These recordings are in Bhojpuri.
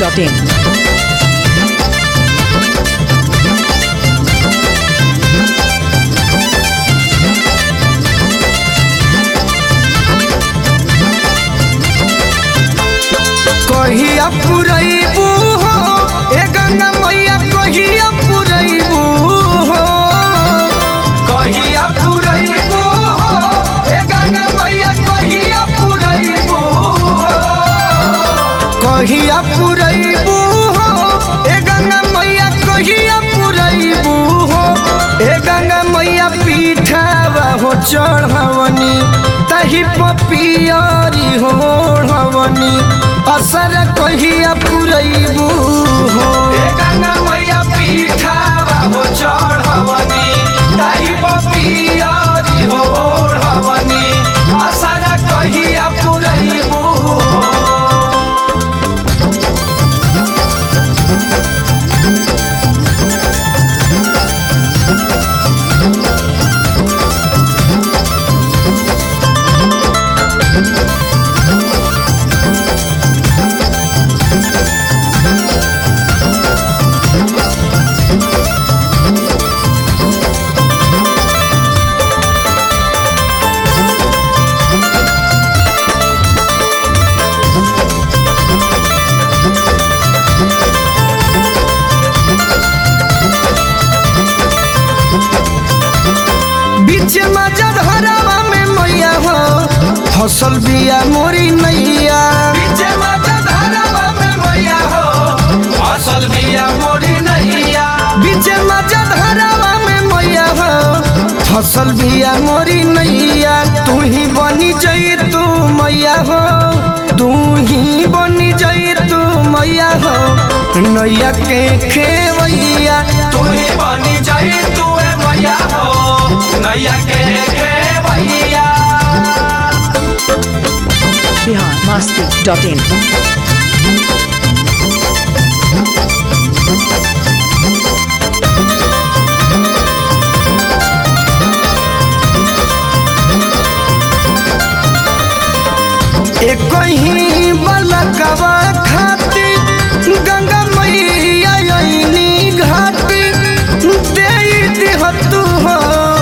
masti.in. कहिया पुरैबू हो ए गंगा मैया कहिया पुरैबू हो कहिया पुरैबू हो ए गंगा मैया कहिया पुरैबू हो कहिया पुरैबू हो ए गंगा मैया कहिया पुरैबू हो ए गंगा मैया पीठावा हो चढ़वनी तही पपियरी हो हवनी असर कहिया पुरैबू हो ए गंगा मैया पीठावा हो चढ़वनी तही पपियरी हो हवनी असर कहिया पुरैबू हो बीच मजद हरावा में मैया हो फसल बिया मोरी नैया बीच मजद हरावा में मैया हो फसल बिया मोरी नैया बीच मजद हरावा में मैया हो फसल बिया मोरी नैया तू ही बनी जई तू मैया हो तू ही बनी जई तू मैया हो नैया के खेवैया तू ही बनी जई तू ए मैया हो नैया के खेवैया Bihar masti.in. एक ही बलकवा खाती गंगा मैया अइनी घाटी दे दिह तू हो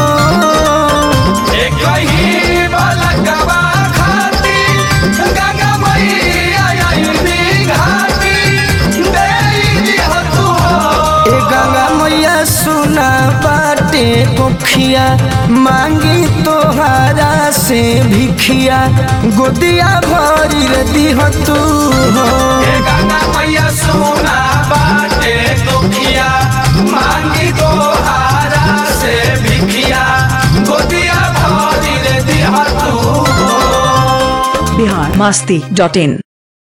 एक ही बलकवा खाती गंगा मैया अइनी घाटी दे दिह तू हो ए गंगा मैया सुना बाटे कोखिया मांगी तोहारा से भिखिया गोदिया भरी रे दिह तू हो ए गंगा मैया सुना बाटे कोखिया मांगी तोहारा से भिखिया गोदिया भरी रे दिह तू हो Bihar masti.in.